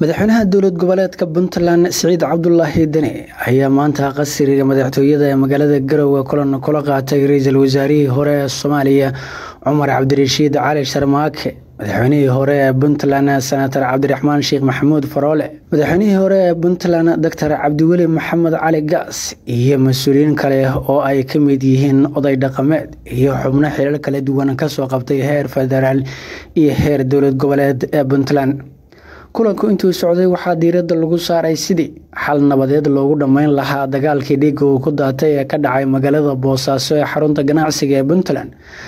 madaxweynaha dowlad goboleedka puntland siciid cabdulaahi deni ayaa maanta qasriga madaxtooyada ee magaalada garowe kulan kula qaatay ra-iisul wasaarihii hore ee soomaaliya cumar cabdirashiid cali sharmaake madaxweynihii hore ee puntland senator cabdiraxmaan sheekh maxamuud faroole madaxweynihii hore ee puntland doctor cabdiweli maxamed cali gaas iyo mas-uuliyiin kale oo ay ka mid yihiin oday dhaqameed iyo xubno xilal kala duwan kasoo qabtay heer federaal iyo heer dowlad goboleed ee puntland kulanku intuu socday waxaa diiradda lagu saaray sidii xal nabadeed loogu dhammayn lahaa dagaalkii dhiigga uu ku daatay ee ka dhacay magaalada boosaaso ee xarunta ganacsiga ee puntland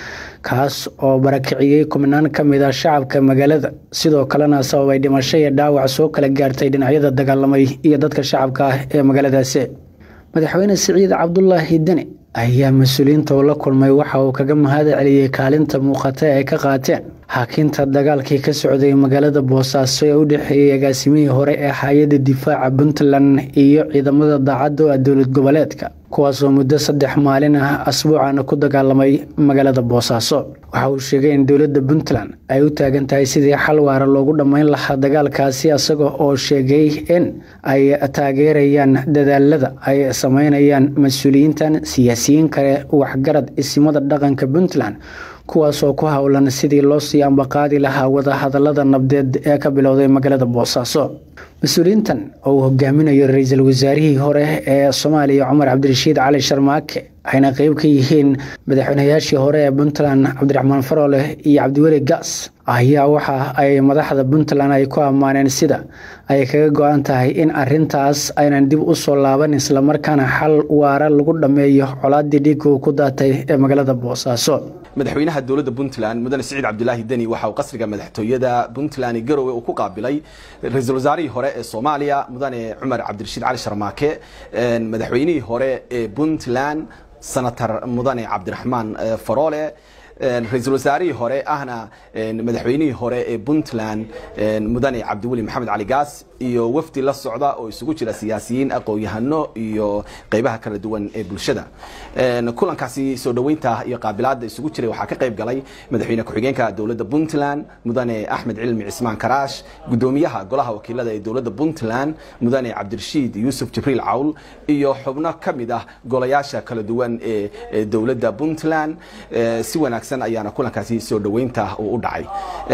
kaas oo barakiciyey kubnaan ka mid a shacabka magaalada sidoo kalena sababay dhimasho iyo dhaawac soo kala gaartay dhinacyada dagaalamay iyo dadka shacabka ah ee magaaladaasi madaxweyne siciid cabdulaahi deni ayaa mas-uuliyiinta uu la kulmay waxa uu kaga mahad celiyey kaalinta muuqata ay ka qaateen xakinta dagaalkii ka socday magaalada boosaaso ee u dhexeeyey agaasimihii hore ee hay-adda difaaca puntland iyo ciidamada daacadda a dowlad goboleedka kuwaasoo muddo saddex maalin ah asbuucana ku dagaalamay magaalada boosaaso waxa uu sheegay in dowladda puntland ay u taagan tahay sidii xal waara loogu dhammayn lahaa dagaalkaasi isaga oo sheegay in ay taageerayaan dadaalada ay sameynayaan mas-uuliyiintan siyaasiyiin kale waxgarad isimada dhaqanka puntland kuwaasoo ku howlan sidii loo sii ambaqaadi lahaa wadahadalada nabdeed ee ka bilowday magaalada boosaaso mas-uuliyiintan oo uu hogaaminayo ra-iisul wasaarihii hore ee soomaaliya cumar cabdirashiid cali sharmaake waxayna qeyb ka yihiin madaxweynayaashii hore ee puntland cabdiraxmaan faroole iyo cabdiweli gaas ayaa waxa ay madaxda puntland ay ku ammaaneen sida ay kaga go-an tahay in arintaas aynan dib u soo laaban islamarkaana xal waara lagu dhammeeyo colaadii dhiigga uu ku daatay ee magaalada boosaaso madaxweynaha dowladda puntland mudane siciid cabdulaahi deni waxa uu qasriga madaxtooyada puntland garowe uu ku qaabilay ra-iisul wasaarihii hore ee soomaaliya mudane cumar cabdirashiid cali sharmaake madaxweynihii hore ee puntland senator mudane cabdiraxmaan faroole ra-iisul wasaarihii hore ahna madaxweynihii hore ee puntland mudane cabdiweli maxamed cali gaas iyo wafdi la socda oo isugu jira siyaasiyiin aqoon-yahano iyo qeybaha kala duwan ee bulshada kulankaasi soo dhoweynta iyo qaabilaada isugu jiray waxaa ka qayb galay madaxweyne ku-xigeenka dowladda puntland mudane axmed cilmi cismaan karaash gudoomiyaha golaha wakiilada ee dowladda puntland mudane cabdirashiid yuusuf jibriil cawl iyo xubno ka mid ah golayaasha kala duwan ee dowladda puntland si wanaagsan ayaana kulankaasi soo dhoweynta uu u dhacay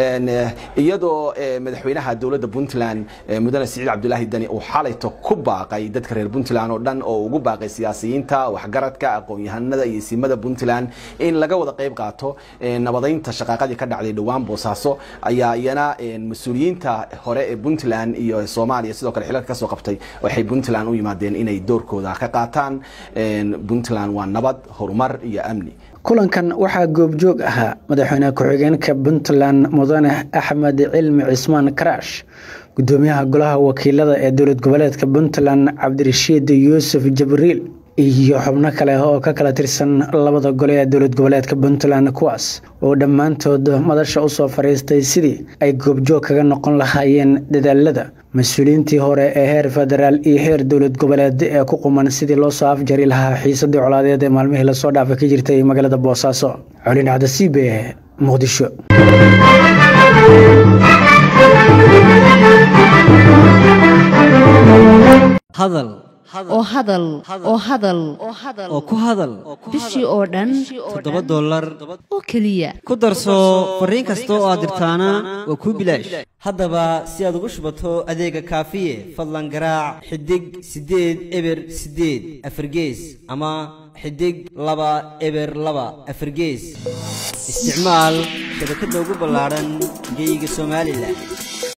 iyadoo madaxweynaha dowladda puntland mudane siciid cabdulaahi deni uu xalayto ku baaqay dadka reer puntland oo dhan oo ugu baaqay siyaasiyiinta waxgaradka aqoon-yahanada iyo isimada puntland in laga wada qayb qaato nabadeynta shaqaaqadii ka dhacday dhowaan boosaaso ayaa iyana mas-uuliyiinta hore ee puntland iyo soomaaliya sidoo kale xilalka kasoo qabtay waxay puntland u yimaadeen inay doorkooda ka qaataan puntland waa nabad horumar iyo amni kulankan waxaa goobjoog ahaa madaxweyne ku-xigeenka puntland mudane axmed cilmi cismaan karaash gudoomiyaha golaha wakiilada ee dowlad goboleedka puntland cabdirashiid yuusuf jibriil iyo xubno kale oo ka kala tirsan labada gole ee dowlad goboleedka puntland kuwaas oo dhammaantood madasha usoo fadhiistay sidii ay goobjoog kaga noqon lahaayeen dadaalada mas-uuliyiintii hore ee heer federaal iyo heer dowlad goboleed ee ku quman sidii loo soo afjari lahaa xiisadii colaadeed ee maalmihii lasoo dhaafa ka jirtay magaalada boosaaso colin cabdisiibe muqdisho hadal oo hadal oo hadal oo ku hadal bishii oo dhan toddoba dollar oo keliya ku darso fariin kasta oo aad dirtaana waa kuu bilaash haddaba si aad ugu shubato adeega kaafiye fadlan garaac xidig siddeed eber siddeed afargees ama xidig laba eber laba afargees isticmaal shabakadda ugu ballaadhan geeyiga somalilan